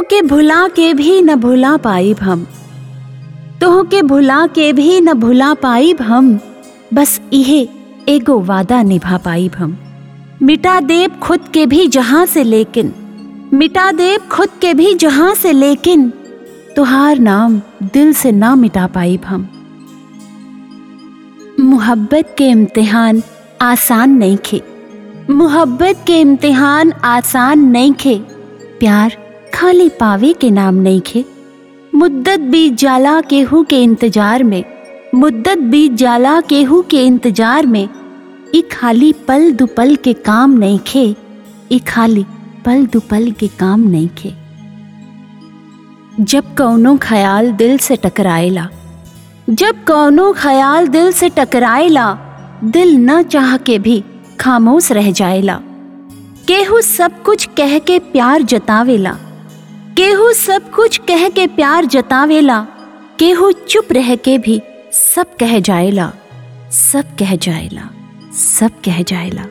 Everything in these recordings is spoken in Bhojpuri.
के भुला के भी न भुला पाइब हम तोह के भुला के भी न भुला पाइब हम बस इहे एगो वादा निभा पाइब हम मिटा देब खुद के भी जहां से लेकिन मिटा देब खुद के भी जहां से लेकिन तुहार नाम दिल से ना मिटा पाइब हम मोहब्बत के इम्तिहान आसान नहीं खे मोहब्बत के इम्तिहान आसान नहीं खे प्यार खाली पावे के नाम नहीं खे मुद्दत बीत जाला केहू के इंतजार में मुद्दत बीत जाला केहू के इंतजार में ई खाली पल दुपल के काम नहीं खे ई खाली पल दुपल के काम नहीं खे जब कौनो ख्याल दिल से टकराएला जब कौनो ख्याल दिल से टकराएला दिल न चाह के भी खामोश रह जाएला केहू सब कुछ कह के प्यार जतावेला केहू सब कुछ कह के प्यार जतावेला केहू चुप रह के भी सब कह जाएला सब कह जाएला सब कह जाएला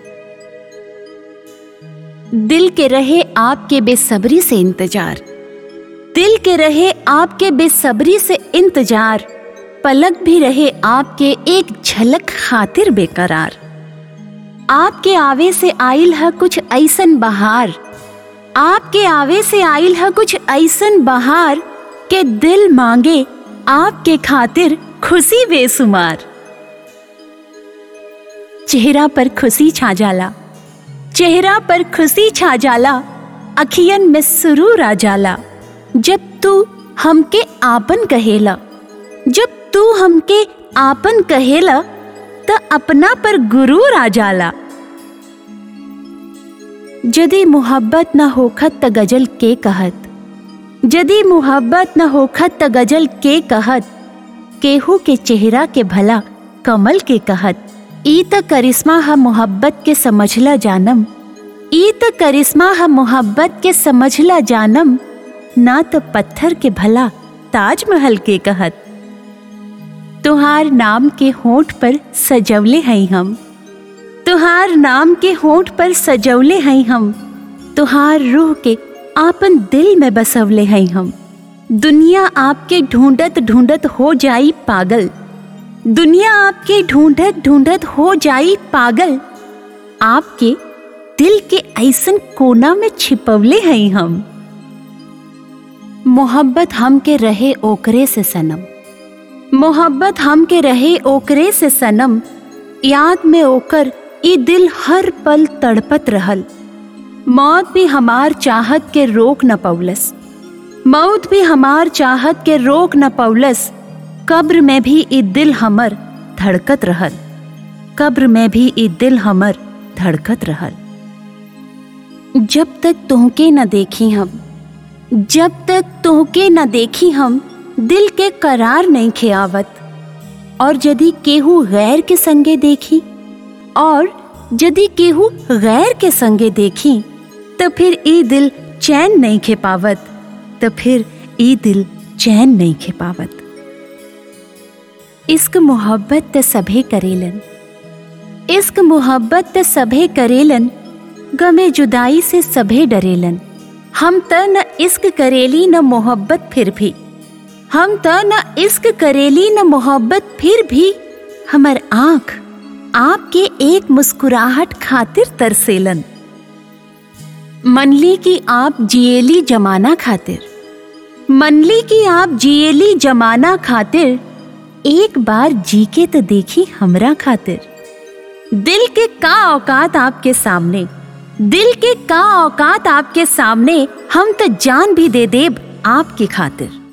दिल के रहे आपके बेसब्री से इंतजार दिल के रहे आपके बेसब्री से इंतजार पलक भी रहे आपके एक झलक खातिर बेकरार आपके आवे से आइल है कुछ ऐसन बहार आपके आवे से आइल है कुछ ऐसन बहार के दिल मांगे आपके खातिर खुशी बेसुमार चेहरा पर खुशी छा जाला चेहरा पर खुशी छा जाला अखियन में सुरूर आ जाला जब तू हमके आपन कहेला जब तू हमके आपन कहेला त अपना पर गुरूर आ जाला जदी मोहब्बत न होखत त गजल के कहत जदी मोहब्बत न होखत त गजल के कहत केहू के चेहरा के भला कमल के कहत ई त करिश्मा ह मोहब्बत के समझला जानम ई त करिश्मा ह मोहब्बत के समझला जानम ना तो पत्थर के भला ताजमहल के कहत तुहार नाम के होठ पर सजवले हैं हम तुहार नाम के होठ पर सजवले हैं हम तुहार रूह के आपन दिल में बसवले हैं हम दुनिया आपके ढूंढत ढूंढत हो जाई पागल दुनिया आपके ढूंढत ढूंढत हो जाई पागल आपके दिल के ऐसन कोना में छिपवले हैं हम मोहब्बत हम के रहे ओकरे से सनम मोहब्बत हम के रहे ओकरे से सनम याद में ओकर ई दिल हर पल तड़पत रहल मौत भी हमार चाहत के रोक न पौलस मौत भी हमार चाहत के रोक न पौलस कब्र में भी ई दिल हमर धड़कत रहल कब्र में भी ई दिल हमर धड़कत रहल जब तक तोहके न देखी हम जब तक तोहके न देखी हम दिल के करार नहीं खियावत और यदि केहू गैर के संगे देखी और यदि केहू गैर के संगे देखी तो फिर ई दिल चैन नहीं खे पावत तो फिर ई दिल चैन नहीं खे पावत इश्क मोहब्बत त सभे करेलन इश्क मोहब्बत त सभे करेलन गमे जुदाई से सभे डरेलन हम त न इश्क करेली न मोहब्बत फिर भी हम त न इश्क करेली न मोहब्बत फिर भी हमर आंख आपके एक मुस्कुराहट खातिर तरसेलन मनली की आप जिएली जमाना खातिर मनली की आप जिएली जमाना खातिर एक बार जी के तो देखी हमरा खातिर दिल के का औकात आपके सामने दिल के का औकात आपके सामने हम तो जान भी दे देब आपके खातिर